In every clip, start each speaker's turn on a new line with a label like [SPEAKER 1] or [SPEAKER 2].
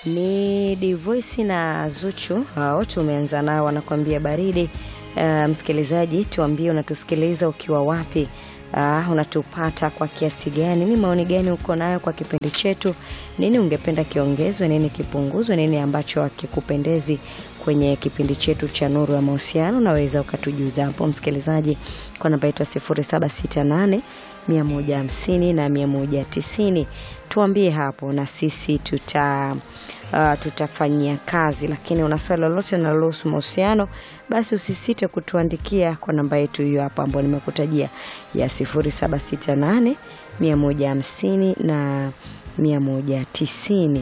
[SPEAKER 1] Ni Divoisi na Zuchu, hao tumeanza nao, wanakuambia baridi. Uh, msikilizaji, tuambie unatusikiliza ukiwa wapi? Uh, unatupata kwa kiasi gani? Ni maoni gani uko nayo kwa kipindi chetu? Nini ungependa kiongezwe, nini kipunguzwe, nini ambacho hakikupendezi kwenye kipindi chetu cha Nuru ya Mahusiano? Unaweza ukatujuza hapo msikilizaji, kwa namba yetu ya 0768 150 na 190. Tuambie hapo na sisi tuta uh, tutafanyia kazi. Lakini una swali lolote linalohusu mahusiano, basi usisite kutuandikia kwa namba yetu hiyo hapo ambayo nimekutajia ya 0768 150 na 190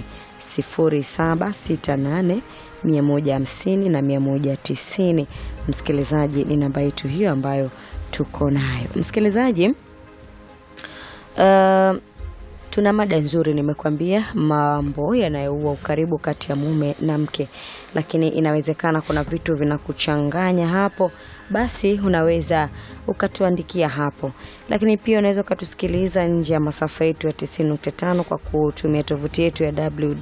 [SPEAKER 1] 0768 150 na 190. Msikilizaji, ni namba yetu hiyo ambayo tuko nayo msikilizaji. Uh, tuna mada nzuri, nimekwambia mambo yanayoua ukaribu kati ya mume na mke, lakini inawezekana kuna vitu vinakuchanganya hapo, basi unaweza ukatuandikia hapo, lakini pia unaweza ukatusikiliza nje ya masafa yetu ya 90.5 kwa kutumia tovuti yetu ya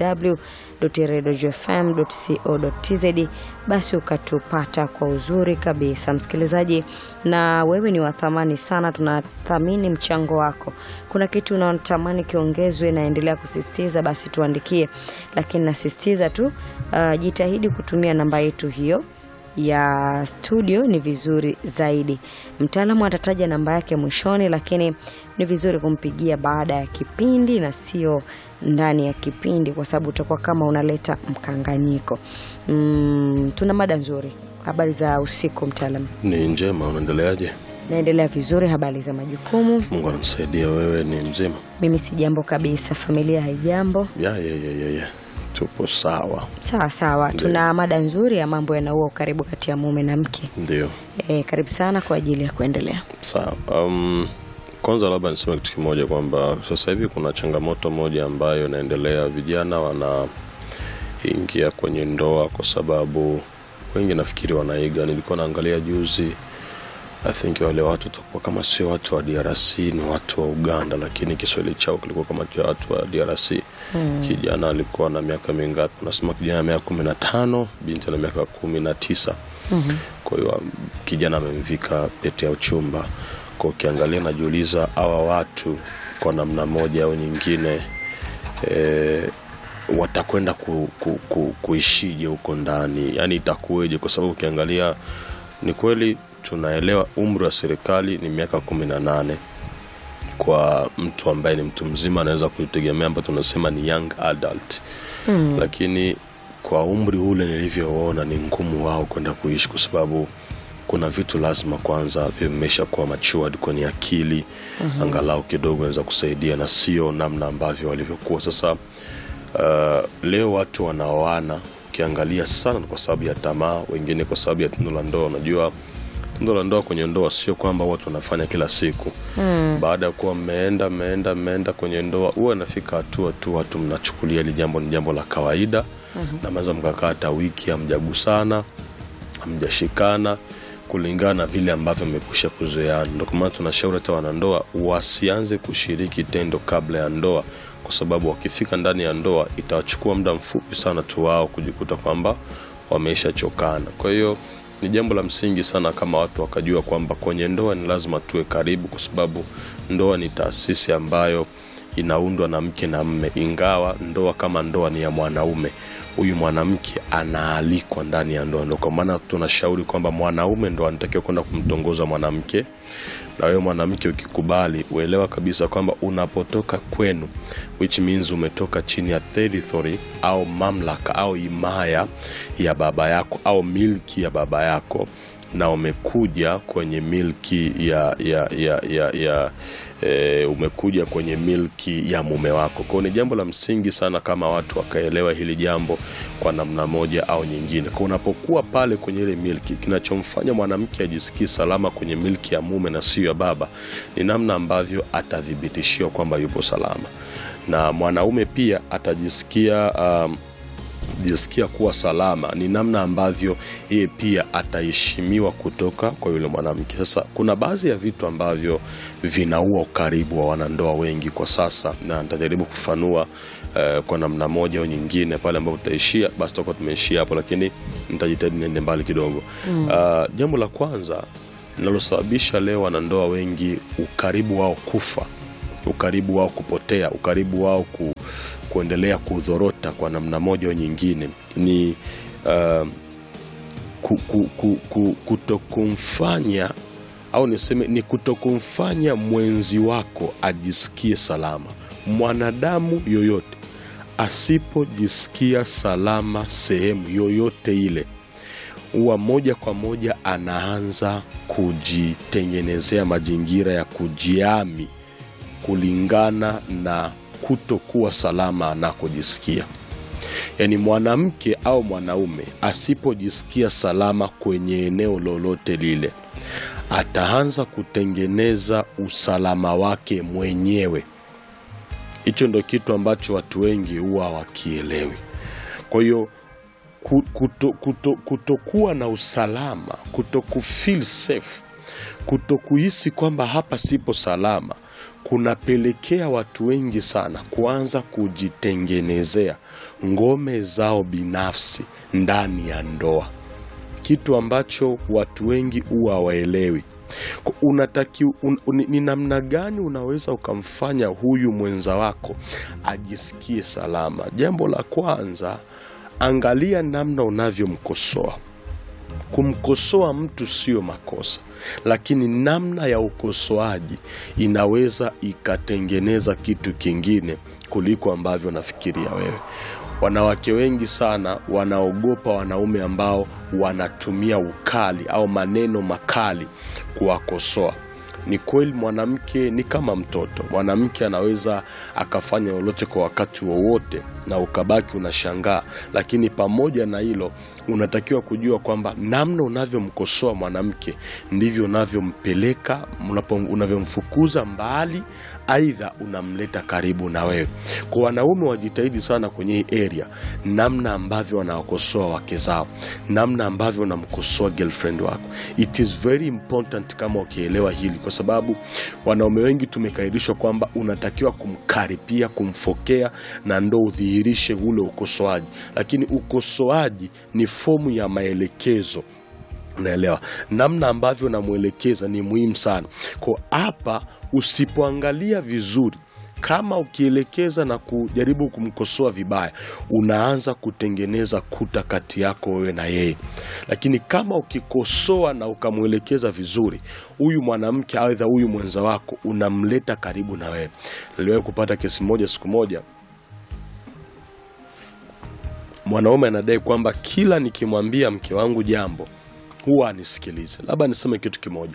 [SPEAKER 1] www.radiofm.co.tz, basi ukatupata kwa uzuri kabisa msikilizaji, na wewe ni wa thamani sana, tunathamini mchango wako. Kuna kitu unatamani kiongezwe, naendelea kusisitiza, basi tuandikie, lakini nasisitiza tu uh, jitahidi kutumia namba yetu hiyo ya studio ni vizuri zaidi. Mtaalamu atataja namba yake mwishoni, lakini ni vizuri kumpigia baada ya kipindi na sio ndani ya kipindi, kwa sababu utakuwa kama unaleta mkanganyiko. Mm, tuna mada nzuri. Habari za usiku mtaalamu?
[SPEAKER 2] Ni njema, unaendeleaje?
[SPEAKER 1] Naendelea vizuri. Habari za majukumu?
[SPEAKER 2] Mungu anakusaidia. Wewe ni mzima?
[SPEAKER 1] Mimi si jambo kabisa. Familia haijambo?
[SPEAKER 2] Ya, ya, ya, ya, ya. Tupo sawa.
[SPEAKER 1] Sawa sawa.
[SPEAKER 2] Ndiyo.
[SPEAKER 1] Tuna mada nzuri ya mambo yanaua ukaribu kati ya mume na mke.
[SPEAKER 2] Ndio,
[SPEAKER 1] E, karibu sana kwa ajili ya kuendelea.
[SPEAKER 2] sawa. Um, kwanza labda niseme kitu kimoja kwamba sasa hivi kuna changamoto moja ambayo inaendelea, vijana wanaingia kwenye ndoa kwa sababu wengi nafikiri wanaiga. Nilikuwa naangalia juzi, I think wale watu takuwa kama sio watu wa DRC ni watu wa Uganda, lakini Kiswahili chao kilikuwa kama cha watu wa DRC. Kijana alikuwa na miaka mingapi? Unasema kijana na miaka kumi na tano, binti ana miaka kumi na tisa. Kwa hiyo um, kijana amemvika pete ya uchumba. Kwa ukiangalia, najiuliza hawa watu kwa namna moja au nyingine e, watakwenda ku, ku, ku, kuishije huko ndani, yaani itakuweje? Kwa sababu ukiangalia ni kweli tunaelewa umri wa serikali ni miaka kumi na nane kwa mtu ambaye ni mtu mzima anaweza kuitegemea, ambayo tunasema ni young adult
[SPEAKER 1] Mm.
[SPEAKER 2] lakini kwa umri ule nilivyoona ni ngumu wao kwenda kuishi, kwa sababu kuna vitu lazima kwanza vimesha kuwa matured kwenye akili angalau kidogo naweza kusaidia, na sio namna ambavyo walivyokuwa sasa. Uh, leo watu wanaoana ukiangalia sana kwa sababu ya tamaa, wengine kwa sababu ya tendo la ndoa. Unajua tendo la ndoa kwenye ndoa sio kwamba watu wanafanya kila siku
[SPEAKER 1] Mm.
[SPEAKER 2] baada ya kuwa mmeenda mmeenda mmeenda kwenye ndoa, huwa inafika hatua tu watu mnachukulia hili jambo ni jambo la kawaida na mnaweza mkakaa hata wiki hamjagusana hamjashikana kulingana na vile ambavyo mmekwisha kuzoeana. Ndio kwa maana tunashauri hata wanandoa wasianze kushiriki tendo kabla ya ndoa, kwa sababu wakifika ndani ya ndoa itawachukua muda mfupi sana tu wao kujikuta kwamba wameisha chokana. Kwa hiyo ni jambo la msingi sana kama watu wakajua kwamba kwenye ndoa ni lazima tuwe karibu, kwa sababu ndoa ni taasisi ambayo inaundwa na mke na mme, ingawa ndoa kama ndoa ni ya mwanaume, huyu mwanamke anaalikwa ndani ya ndoa. Ndio kwa maana tunashauri kwamba mwanaume ndo anatakiwa kwenda kumtongoza mwanamke, na wewe mwanamke ukikubali, uelewa kabisa kwamba unapotoka kwenu, which means umetoka chini ya territory au mamlaka au himaya ya baba yako au milki ya baba yako na umekuja kwenye milki ya, ya, ya, ya, ya e, umekuja kwenye milki ya mume wako. Kwa hiyo ni jambo la msingi sana kama watu wakaelewa hili jambo kwa namna moja au nyingine. Kwa unapokuwa pale kwenye ile milki, kinachomfanya mwanamke ajisikie salama kwenye milki ya mume na sio ya baba ni namna ambavyo atathibitishiwa kwamba yupo salama, na mwanaume pia atajisikia um, kujisikia kuwa salama ni namna ambavyo yeye pia ataheshimiwa kutoka kwa yule mwanamke. Sasa kuna baadhi ya vitu ambavyo vinaua ukaribu wa wanandoa wengi kwa sasa, na nitajaribu kufanua eh, kwa namna moja au nyingine. Pale ambapo tutaishia, basi tutakuwa tumeishia hapo, lakini nitajitahidi niende mbali kidogo. Ah, jambo la kwanza linalosababisha leo wanandoa wengi ukaribu wao kufa ukaribu wao kupotea, ukaribu wao ku, kuendelea kudhorota kwa namna moja au nyingine ni uh, ku, ku, ku, ku, kutokumfanya au niseme ni kutokumfanya mwenzi wako ajisikie salama. Mwanadamu yoyote asipojisikia salama sehemu yoyote ile huwa moja kwa moja anaanza kujitengenezea mazingira ya kujiami kulingana na kutokuwa salama anakojisikia. Yaani, mwanamke au mwanaume asipojisikia salama kwenye eneo lolote lile, ataanza kutengeneza usalama wake mwenyewe. Hicho ndo kitu ambacho watu wengi huwa hawakielewi. Kwa hiyo ku- kuto, kuto, kutokuwa na usalama, kuto kufeel safe, kuto kuhisi kwamba hapa sipo salama, kunapelekea watu wengi sana kuanza kujitengenezea ngome zao binafsi ndani ya ndoa, kitu ambacho watu wengi huwa hawaelewi. Ku- Unataki, un, un, ni namna gani unaweza ukamfanya huyu mwenza wako ajisikie salama? Jambo la kwanza, angalia namna unavyomkosoa. Kumkosoa mtu sio makosa, lakini namna ya ukosoaji inaweza ikatengeneza kitu kingine kuliko ambavyo nafikiria wewe. Wanawake wengi sana wanaogopa wanaume ambao wanatumia ukali au maneno makali kuwakosoa. Ni kweli mwanamke ni kama mtoto. Mwanamke anaweza akafanya lolote kwa wakati wowote na ukabaki unashangaa, lakini pamoja na hilo unatakiwa kujua kwamba namna unavyomkosoa mwanamke ndivyo unavyompeleka, unapo- unavyomfukuza mbali, aidha unamleta karibu na wewe. Kwa wanaume wajitahidi sana kwenye hii area, namna ambavyo wanawakosoa wake zao, namna ambavyo unamkosoa girlfriend wako. It is very important kama ukielewa hili, kwa sababu wanaume wengi tumekaidishwa kwamba unatakiwa kumkaripia, kumfokea na ndo udhihirishe ule ukosoaji, lakini ukosoaji ni fomu ya maelekezo unaelewa namna ambavyo namwelekeza ni muhimu sana kwa hapa usipoangalia vizuri kama ukielekeza na kujaribu kumkosoa vibaya unaanza kutengeneza kuta kati yako wewe na yeye lakini kama ukikosoa na ukamwelekeza vizuri huyu mwanamke aidha huyu mwenza wako unamleta karibu na wewe niliwahi kupata kesi moja siku moja mwanaume anadai kwamba kila nikimwambia mke wangu jambo huwa anisikilize. Labda niseme kitu kimoja,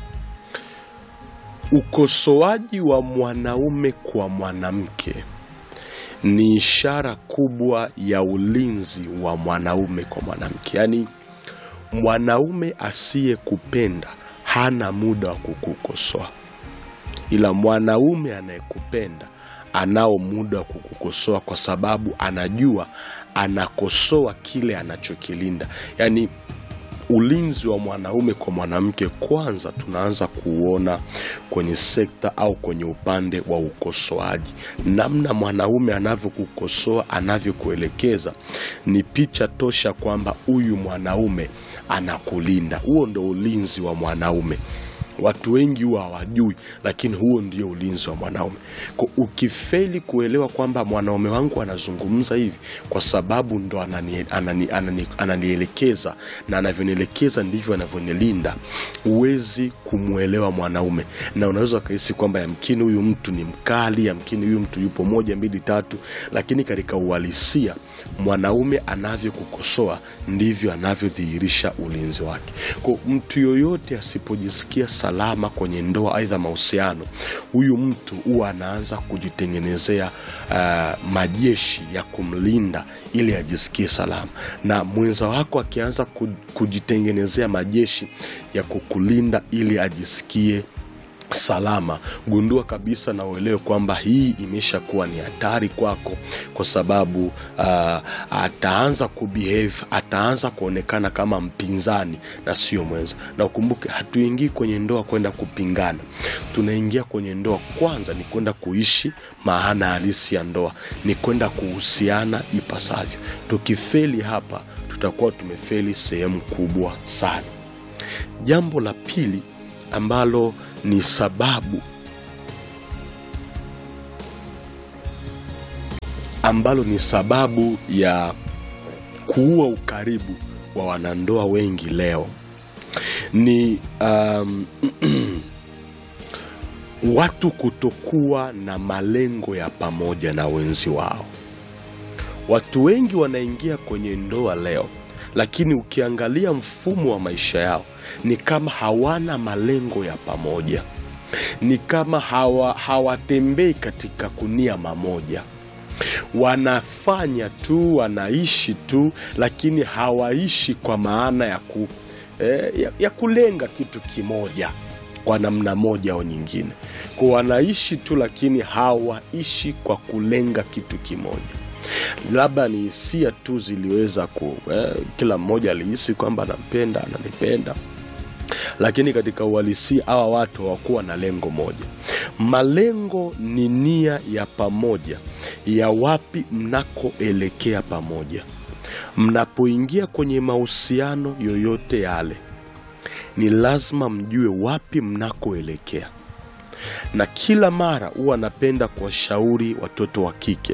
[SPEAKER 2] ukosoaji wa mwanaume kwa mwanamke ni ishara kubwa ya ulinzi wa mwanaume kwa mwanamke. Yaani, mwanaume asiyekupenda hana muda wa kukukosoa, ila mwanaume anayekupenda anao muda wa kukukosoa, kwa sababu anajua anakosoa kile anachokilinda. Yaani ulinzi wa mwanaume kwa mwanamke kwanza tunaanza kuuona kwenye sekta au kwenye upande wa ukosoaji. Namna mwanaume anavyokukosoa, anavyokuelekeza ni picha tosha kwamba huyu mwanaume anakulinda. Huo ndo ulinzi wa mwanaume. Watu wengi huwa hawajui, lakini huo ndio ulinzi wa mwanaume. Kwa ukifeli kuelewa kwamba mwanaume wangu anazungumza hivi kwa sababu ndo anani- anani- anani- ananielekeza na anavyonielekeza ndivyo anavyonilinda, huwezi kumwelewa mwanaume, na unaweza ukahisi kwamba yamkini huyu mtu ni mkali, yamkini huyu mtu yupo moja mbili tatu, lakini katika uhalisia mwanaume anavyokukosoa ndivyo anavyodhihirisha ulinzi wake. Kwa mtu yoyote asipojisikia salama kwenye ndoa, aidha mahusiano, huyu mtu huwa anaanza kujitengenezea uh, majeshi ya kumlinda ili ajisikie salama, na mwenza wako akianza ku- kujitengenezea majeshi ya kukulinda ili ajisikie salama gundua kabisa na uelewe kwamba hii imeshakuwa ni hatari kwako kwa sababu uh, ataanza kubehave ataanza kuonekana kama mpinzani na sio mwenza na ukumbuke hatuingii kwenye ndoa kwenda kupingana tunaingia kwenye ndoa kwanza ni kwenda kuishi maana halisi ya ndoa ni kwenda kuhusiana ipasavyo tukifeli hapa tutakuwa tumefeli sehemu kubwa sana jambo la pili ambalo ni sababu ambalo ni sababu ya kuua ukaribu wa wanandoa wengi leo ni um, watu kutokuwa na malengo ya pamoja na wenzi wao watu wengi wanaingia kwenye ndoa leo lakini ukiangalia mfumo wa maisha yao ni kama hawana malengo ya pamoja ni kama hawa, hawatembei katika kunia mamoja wanafanya tu wanaishi tu lakini hawaishi kwa maana ya, ku, eh, ya, ya kulenga kitu kimoja kwa namna moja au nyingine kwa wanaishi tu lakini hawaishi kwa kulenga kitu kimoja labda ni hisia tu ziliweza ku eh, kila mmoja alihisi kwamba anampenda ananipenda lakini katika uhalisia hawa watu hawakuwa na lengo moja malengo ni nia ya pamoja ya wapi mnakoelekea pamoja mnapoingia kwenye mahusiano yoyote yale ni lazima mjue wapi mnakoelekea na kila mara huwa napenda kuwashauri watoto wa kike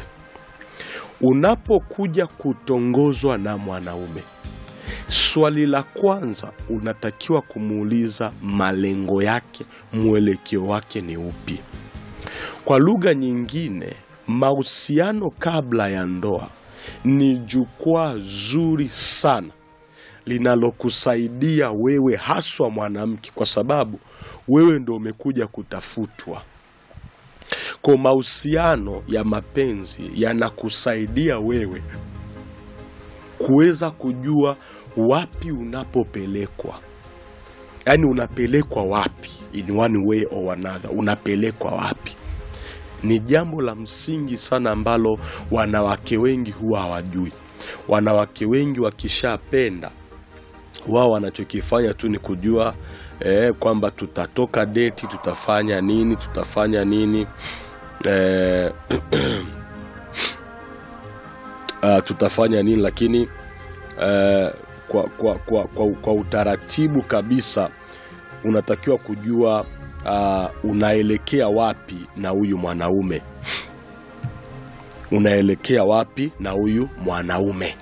[SPEAKER 2] unapokuja kutongozwa na mwanaume swali la kwanza unatakiwa kumuuliza malengo yake mwelekeo wake ni upi kwa lugha nyingine mahusiano kabla ya ndoa ni jukwaa zuri sana linalokusaidia wewe haswa mwanamke kwa sababu wewe ndo umekuja kutafutwa kwa mahusiano ya mapenzi yanakusaidia wewe kuweza kujua wapi unapopelekwa yaani unapelekwa wapi in one way or another unapelekwa wapi ni jambo la msingi sana ambalo wanawake wengi huwa hawajui wanawake wengi wakishapenda wao wanachokifanya tu ni kujua eh, kwamba tutatoka deti tutafanya nini tutafanya nini eh, uh, tutafanya nini lakini uh, kwa, kwa, kwa, kwa, kwa utaratibu kabisa unatakiwa kujua uh, unaelekea wapi na huyu mwanaume unaelekea wapi na huyu mwanaume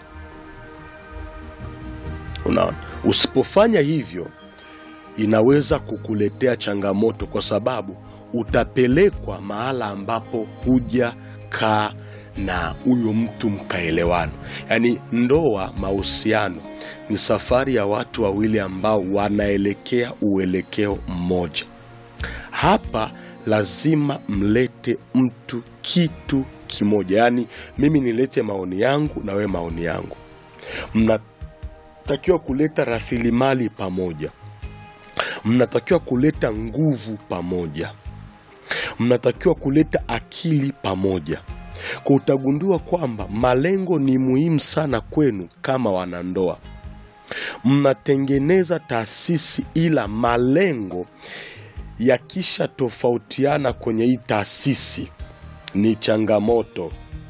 [SPEAKER 2] unaona usipofanya hivyo inaweza kukuletea changamoto kwa sababu utapelekwa mahala ambapo huja kaa na huyo mtu mkaelewana yaani ndoa mahusiano ni safari ya watu wawili ambao wanaelekea uelekeo mmoja hapa lazima mlete mtu kitu kimoja yaani mimi nilete maoni yangu na wewe maoni yangu mnatakiwa kuleta rasilimali pamoja mnatakiwa kuleta nguvu pamoja mnatakiwa kuleta akili pamoja kwa utagundua kwamba malengo ni muhimu sana kwenu kama wanandoa mnatengeneza taasisi ila malengo yakisha tofautiana kwenye hii taasisi ni changamoto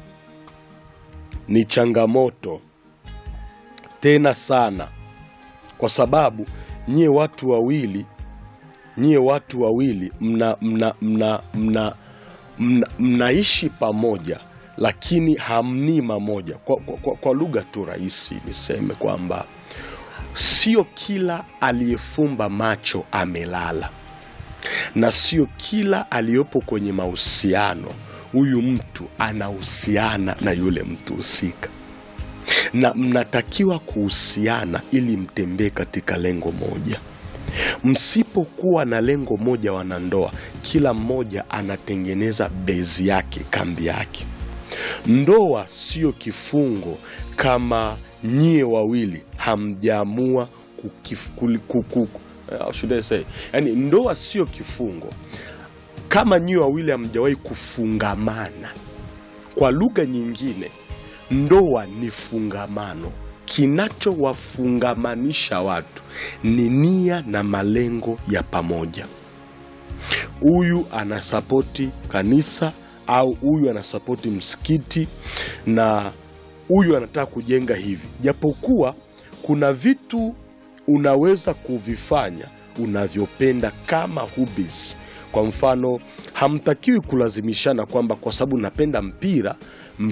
[SPEAKER 2] ni changamoto tena sana kwa sababu nyie watu wawili nyie watu wawili mna mna mna mna mna, mnaishi pamoja lakini hamni mamoja kwa, kwa, kwa, kwa lugha tu rahisi niseme kwamba sio kila aliyefumba macho amelala na sio kila aliyopo kwenye mahusiano huyu mtu anahusiana na yule mtu husika na mnatakiwa kuhusiana ili mtembee katika lengo moja msipokuwa na lengo moja wanandoa kila mmoja anatengeneza bezi yake kambi yake ndoa sio kifungo kama nyie wawili hamjaamua kukif- kuli- kuku- eh, how should I say yani ndoa sio kifungo kama nyiwe wawili hamjawahi kufungamana kwa lugha nyingine ndoa ni fungamano kinachowafungamanisha watu ni nia na malengo ya pamoja huyu anasapoti kanisa au huyu anasapoti msikiti na huyu anataka kujenga hivi japokuwa kuna vitu unaweza kuvifanya unavyopenda kama hobbies kwa mfano hamtakiwi kulazimishana kwamba kwa sababu napenda mpira